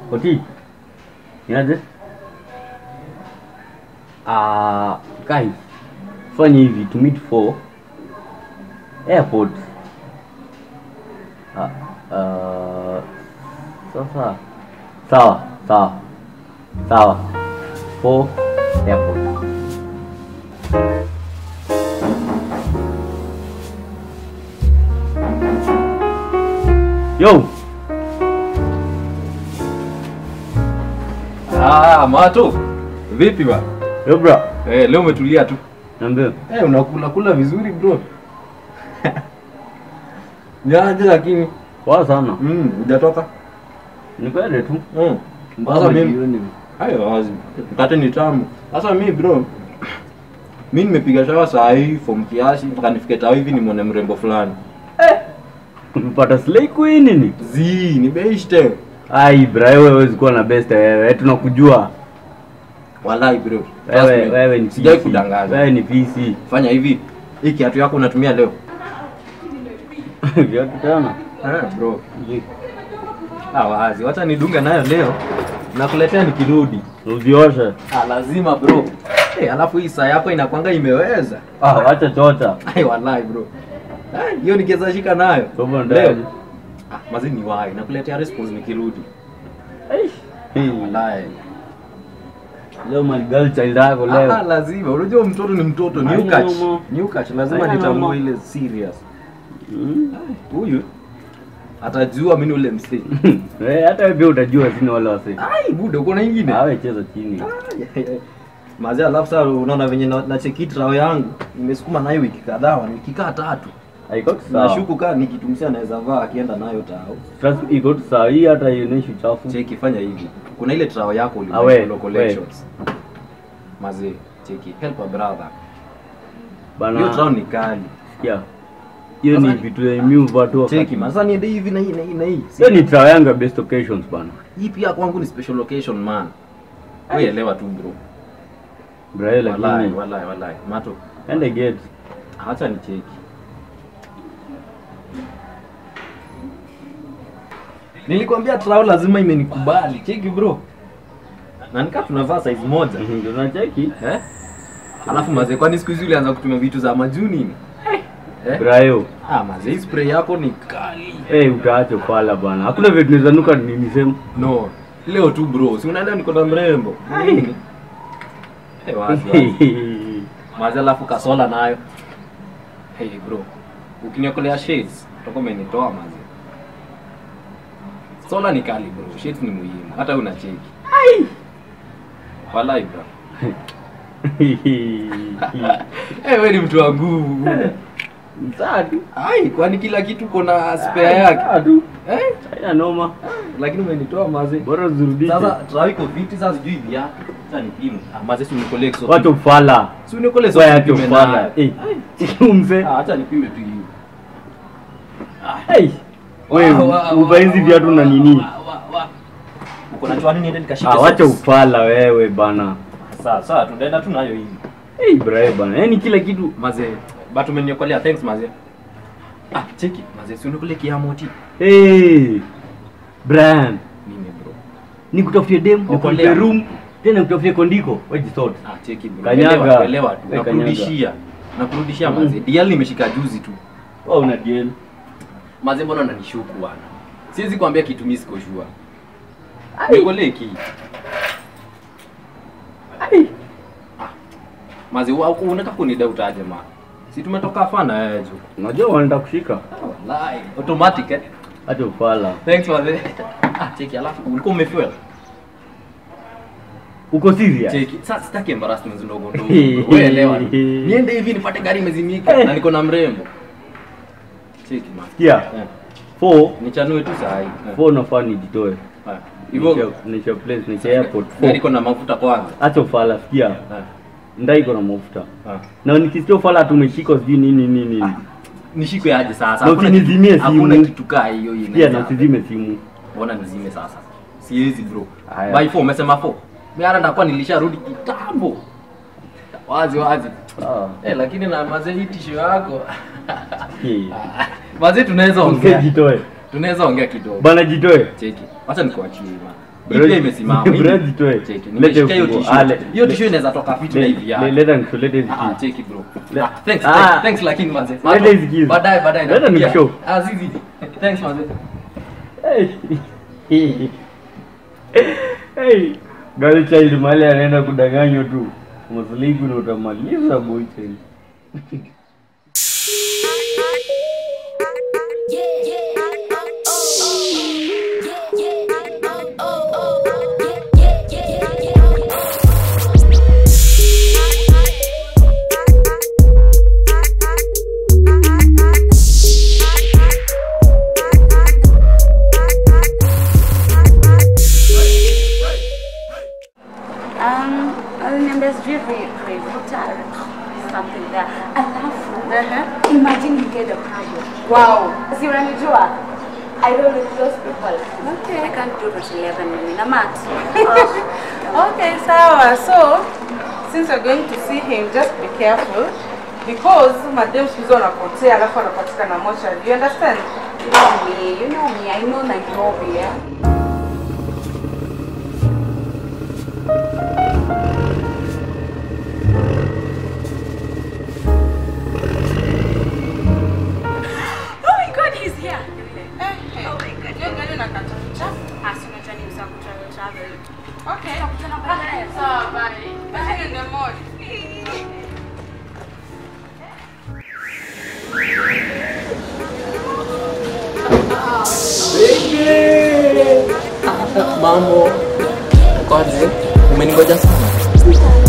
Oti. Niaje? Ah, guys. Fanya hivi to meet for airport. Ah, uh, sasa sawa sawa sawa for airport. Yo, Ah, Mato. Vipi ba? yo bro. Eh, leo umetulia tu. Niambie. Eh, unakula kula vizuri bro. Niaje lakini. Poa sana. Mm, hujatoka? Ni kweli tu. Mm. Sasa mimi hayo wazi. Mkate ni tamu. Sasa mimi bro. Mimi nimepiga shawa saa hii form kiasi mpaka nifike tao hivi nimwone mrembo fulani. Umepata slay queen nini? Zi, ni beishte. Ai bra, wewe huwezi kuwa na best wewe. Tunakujua. Wallahi bro. Trust Wewe me. wewe ni Sijai PC. kudanganya. Wewe ni PC. Fanya hivi. Hii kiatu yako unatumia leo. Viatu tena. Ah, bro. Ah, wazi. Wacha nidunge nayo leo. Nakuletea nikirudi. Uzioshe. Ah, lazima bro. Hey, alafu hii saa yako inakwanga imeweza. Ah, wacha chota. Ai, wallahi bro. Ah, Hiyo nikiweza shika nayo. Sobo Leo. ndani. Ah, mazi ni wahi. Nakuletea response nikirudi. Hey, Wallahi. Leo my girl child yako Ah, leo. lazima. Unajua mtoto ni mtoto. New Haina catch. noma. New catch. Lazima Haina nitambue noma. ile serious. Mm. Huyu atajua mimi ni ule msee. Eh, hata wewe pia utajua sina wale wase. Ai, buda uko na ingine? Awe cheza chini. Mazi alafu sasa unaona venye na, na cheki trao yangu nimesukuma nayo wiki kadhaa, ni wiki kaa tatu. Haiko tu sawa. Nashuku kaa nikitumsia naweza vaa akienda nayo tao. Trust iko tu sawa. Hii hata ionyeshi uchafu. Cheki fanya hivi. Kuna ile trao yako Ah, we, ulimwengu we. collections. Mazi cheki help a brother. Bana. Hiyo trao ni kali. Yeah. Hiyo ni Sasa- vitu ya mimi watu wa. Cheki man, sasa niende hivi na hii na hii na hii. Hiyo ni trial yangu ya best occasions bana. Hii pia kwangu ni special location man. Wewe elewa tu bro. Bra, hiyo Wallahi, lakini wallahi, wallahi. Mato, ende get. acha ni cheki. Nilikwambia trao lazima imenikubali. Cheki bro. Na nikaa tunavaa size moja. Ndio nacheki. Eh? Alafu mazee kwani siku hizi ulianza kutumia vitu za majuni ni? Eh? Brayo. Ah, mazee hii spray yako ni kali. Eh, utaacha pala bana. Hakuna vitu naweza nuka nini sema. No. Leo tu bro. Si unaelewa niko na mrembo. Nini? Eh, wazi wazi. Mazee alafu kasola nayo. Hey bro. Ukiniokolea shades, utakuwa umenitoa mazee. Sola ni kali bro. Shades ni muhimu. Hata wewe unacheki. Wallahi bro. Eh, wewe ni mtu wa nguvu. Msadu. Ai, kwani kila kitu uko na spare yake? Msadu. Eh? Haina noma. Lakini umenitoa mazee. Bora zirudishe. Sasa trawi iko fiti sasa sijui viatu. Sasa ni pimu. Ah, mazee si unikole so. Wacha ufala. Si unikole so. Wewe acha nipime ufala. nayo. Eh. Umse. Ah, acha nipime tu hiyo. Hey. Wewe uva hizi viatu na nini? Uko na chwani niende nikashike. Ah, wacha socks. ufala wewe bana. Sawa, sawa, tunaenda tu nayo hivi. Hey, brayo bana. Yaani kila kitu Mazee, but umeniokolea, thanks mazee. Ah, cheki, mazee, si unikole kiamoti. Hey. Brian, Nini bro? nikutafutie dem, nikupe Okolea. room, tena nikutafutie kondiko. Wewe sort. Ah, cheki bro. Kanyaga. Elewa, elewa tu. Eh, Nakurudishia. Nakurudishia mazee. Dial nimeshika juzi tu. Wewe una deal. Mazee, mbona unanishuku bwana? Siwezi kuambia kitu mimi siko sure. Nikolee ki. Ai. Mazee, wa- unataka kunidoubt aje ma? Si tumetoka fana wewe jo. Unajua wanaenda kushika. Wallahi, automatic eh. Acha ufala. Thanks mazee. Ah, cheki alafu ulikuwa umefuel. Uko serious? Cheki, sasa sitaki embarrassments ndogo ndogo. Wewe elewa. tu. Niende hivi nipate gari imezimika na niko na mrembo. Cheki man. Sikia. Eh, Four, Nichanue tu saa hii. Eh, four nafaa nijitoe. eh. Hivyo Nisha place, nisha airport. gari Four. iko na mafuta kwanza. Acha ufala, sikia. Eh, Ndai iko na mafuta. eh. Na nikisikia ufala tumeshika sijui nini nini nini. Nishikwe aje sasa? Na Hakuna usinizimie kitu- Hakuna simu. kitu kaa hiyo Pia inaweza. na usizime simu. Mbona nizime sasa? Siwezi bro. Haya. By 4 umesema 4. Mimi hata ndakuwa nilisharudi kitambo. Wazi wazi. Ah. Eh, lakini na mazee hii tisho yako. Hey. Mazee tunaweza ongea. Usijitoe. Tunaweza ongea kidogo. Bana jitoe. Cheki. Acha nikuachie man. Hii pia imesimama. Hii- Bro, zitoe. Cheki, Lete nimeshika hiyo ufunguo. tissue. Ah, le- Hiyo le- tissue inaweza toka fiti na hivi Le- yani. Leta nisho, leta Ah, ziki. cheki bro. Le- Ah, thanks, Ah. thanks, thanks lakini manze. Let Mato, us give. Baadaye baadaye. Let us nakupigia. show. Ah, zizi. Thanks manze. Hey. Hey. Girl child mali anaenda kudanganywa tu. Msligu na utamaliza boy child. Um, aliniambia sijui vi- vivuta something there. Alafu imagine you get a problem. Wow. Si unanijua? I don't know those people. Okay. I can't do Rot 11 mimi na Matt. Okay, sawa. So, since you're going to see him, just be careful because madam siku hizi wanapotea alafu wanapatikana mochari. You understand? You know me, you know me. I know Nairobi. Yeah? Oh my God, he's here. Oh my God. Hiyo gari inakata uchafu. Ah, si unajua ni msa kutravel travel. Okay. Tutakutana baadaye. Sawa, bye. Bye in the mall. Mambo. Kwaje? Umeningoja sana.